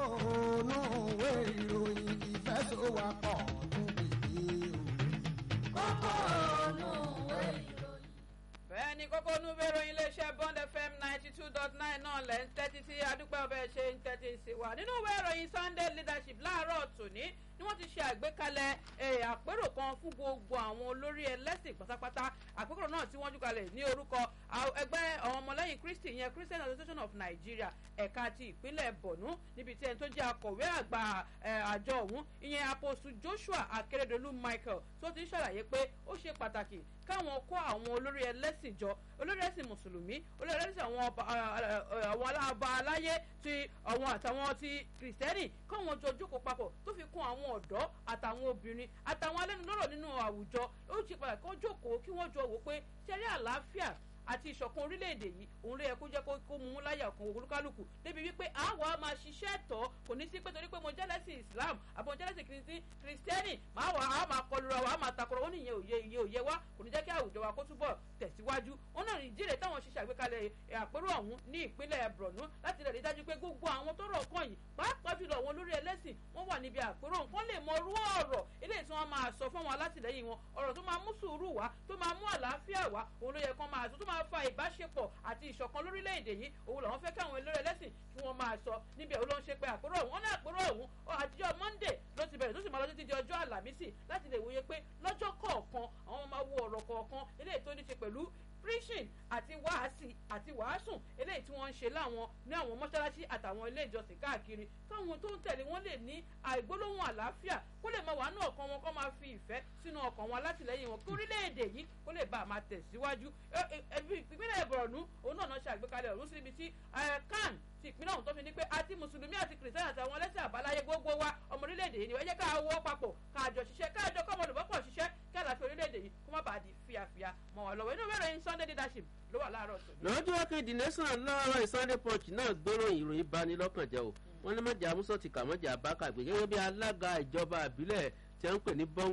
ònú ìwé ìròyìn ìfẹsọ̀wápọ̀ níbi ìròyìn. kókó ònú ìwé ìròyìn. bẹ́ẹ̀ ni kókó inú ìwé ìròyìn iléeṣẹ́ bond fm ninety two dot nine náà lẹ́ ń tẹ́tí sí adúpẹ́ ọbẹ̀ ṣe ń tẹ́tí sí wa nínú ìwé ìròyìn sunday leadership láàárọ̀ tòní ni wọ́n ti ṣe àgbékalẹ̀ àpérò kan fún gbogbo àwọn olórí ẹlẹ́sìn pátápátá àpérò náà tí wọ́n jùkalẹ̀ ní orúkọ ẹgbẹ́ àwọn ọmọlẹ́yìn kristi ìyẹn christian association of nigeria ẹ̀ka ti ìpínlẹ̀ borno níbi tí ẹni tó jẹ́ akọ̀wé àgbà àjọ ọ̀hún ìyẹn apostle joshua akérèdọ́lù michael tó ti ń ṣàlàyé pé ó ṣe pàtàkì káwọn kó àwọn olórí ẹlẹ́sìn jọ olórí ẹlẹ́sìn mùsùlùmí olórí ẹlẹ́sìn àwọn aláàbà aláyé ti àwọn àtàwọn ti kìrìsìtẹ́nì káwọn jọ jókòó papọ̀ tó fi kún àwọn ọ̀dọ́ àtàwọn obìnrin àtàwọn alẹ́nulọ́rọ̀ nínú àwùjọ ó ṣe pàtàkì kó jókòó kí wọ́n jọ wò pé ṣẹ́rí àlàáfíà àti ìṣọ̀kan orílẹ̀-èdè yìí òun ló yẹ kó jẹ́ kó mú un láyà ọ̀kan olúkálùkù débi wípé àwa á máa ṣiṣẹ́ tọ́ kò ní sí pé torí pé mo jẹ́lẹ́sìn islam àbí mo jẹ́lẹ́sìn kìrìsìtẹ́nì máa wà á máa kọlu ra wa á máa takọrọ wọn nìyẹn òye iye òye wa kò ní jẹ́ kí àwùjọ wa kó túbọ̀ tẹ̀síwájú wọn náà ìdílé táwọn ṣiṣẹ́ àgbékalẹ̀ àpérò ọ̀hún ní ìpínlẹ̀ borno láti lè rí dájú pé gbogbo àwọn tó rọ̀ kàn yìí pàápàá jùlọ àwọn olórí ẹlẹ́sìn wọ́n wà níbi àpérò nǹkan lè mọ orú ọ̀rọ̀ eléyìí tí wọ́n máa sọ fún àwọn alátìlẹyìn wọn ọ̀rọ̀ tó máa mú sùúrù wá tó máa mú àlàáfíà wá òun ló yẹ kán máa sọ tó máa fa ìbáṣepọ̀ àti ìṣọ̀kan lórílẹ̀‐èdè yìí òun làwọn fẹ́ káwọn eléré ẹlẹ́sìn kí wọ́n máa sọ níbi ẹ̀ ló ń ṣe pé àpérò ọ̀hún wọn ní àpérò ọ̀hún àtijọ́ monday ló ti bẹ̀rẹ̀ tó sì máa lọ títí di ọjọ́ àlàmísì láti lè wòye pé lọ́jọ́ kọ̀ọ̀kan àwọn máa wo ọ̀rọ̀ kọ̀ọ̀kan eléyìí tó ní ṣe pẹ̀lú preaching àti wàásì àti wàásùn eléyìí tí wọ́n ń ṣe láwọn ní àwọn mọ́ṣáláṣí àtàwọn ilé ìjọsìn káàkiri káwọn tó ń tẹ̀lé wọn lè ní àìgbólóhùn àlàáfíà kó lè máa wà ní ọkàn wọn kó máa fi ìfẹ́ sínú ọkàn wọn alátìlẹyìn wọn kí orílẹ̀-èdè yìí kó lè bá a máa tẹ̀síwájú ìpínlẹ̀ ìbọ̀rọ̀nù òun náà ṣe àgbékalẹ̀ ọ̀run síbi tí kan ti ìpínlẹ̀ ọ̀hún tó fi ní pé àti mùsùlùmí àti kìrìsìtẹ́nì àtàwọn ẹlẹ́sìn àbáláyé gbogbo wa ọmọ orílẹ̀-èdè yìí ni ẹ jẹ́ ká wọ́ papọ̀ káàjọ ṣiṣẹ́ káàjọ kọ́mọ olùbọ́pọ̀ ṣiṣẹ́ kí àlàáfíà orílẹ̀-èdè yìí kó má bàa di fíafíà mọ́ wa lọ́wọ́ inú ìwé ìròyìn sunday leadership ló wà láàárọ̀ tó. lọ́jọ́ kejì nation lọ́rọ̀ sunday punch náà gbóròyìn ìròyìn bani lọ́kàn jẹ́ o wọ́n ní mọ̀jà amúsọ̀ ti kà mọ̀jà abákàgbé gẹ́gẹ́ bí alága ìjọba àbílẹ̀ tí wọ́n ń pè ní bọ́ng